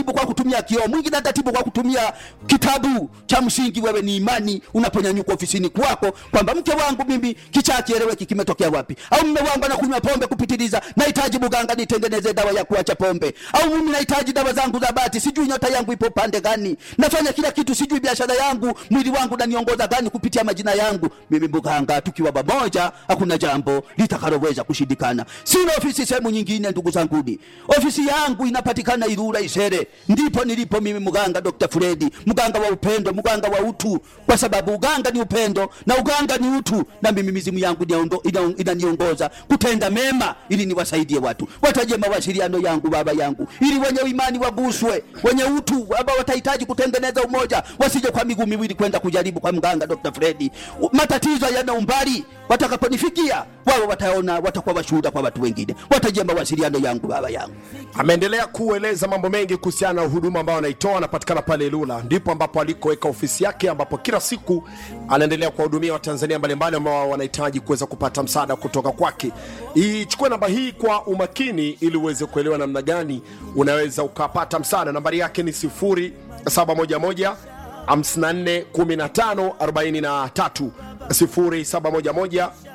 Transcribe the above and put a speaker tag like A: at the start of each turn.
A: kwa kutumia kioo, mwingine atatibu kwa kutumia kitabu cha msingi. Wewe ni imani unaponyanyuka ofisini kwako kwamba mke wangu mimi kichaa kieleweki kimetokea wapi, au mume wangu anakunywa pombe kupitiliza, nahitaji mganga nitengeneze dawa ya kuacha pombe, au mimi nahitaji dawa zangu za bati, sijui nyota yangu ipo pande gani, nafanya kila kitu, sijui biashara yangu, mwili wangu naniongoza gani kupitia majina yangu. Mimi mganga, tukiwa pamoja, hakuna jambo litakaloweza kushindikana. Sina ofisi sehemu nyingine, ndugu zanguni, ofisi yangu inapatikana Ilula Isere, ndipo nilipo mimi mganga Dr. Fredi, mganga wa upendo, mganga wa utu, kwa sababu uganga ni upendo na uganga ni utu, na mimi mizimu yangu iniondo- ina- inaniongoza kutenda mema ili niwasaidie watu. Wataje mawasiliano yangu baba yangu, ili wenye imani waguswe, wenye utu ambao watahitaji kutengeneza umoja, wasije kwa miguu miwili kwenda kujaribu kwa mganga Dr. Fredi. U- Matatizo yana umbali, watakaponifikia wao wataona, watakuwa washuhuda kwa watu wengine. Wataje mawasiliano yangu baba yangu.
B: ameendelea kueleza mambo mengi kuhusiana na huduma ambayo anaitoa anapatikana pale Ilula, ndipo ambapo alikoweka ofisi yake, ambapo kila siku anaendelea kuwahudumia Watanzania mbalimbali ambao wanahitaji kuweza kupata msaada kutoka kwake. Ichukue namba hii kwa umakini ili uweze kuelewa namna gani unaweza ukapata msaada. Nambari yake ni 0711 54 15 43 0711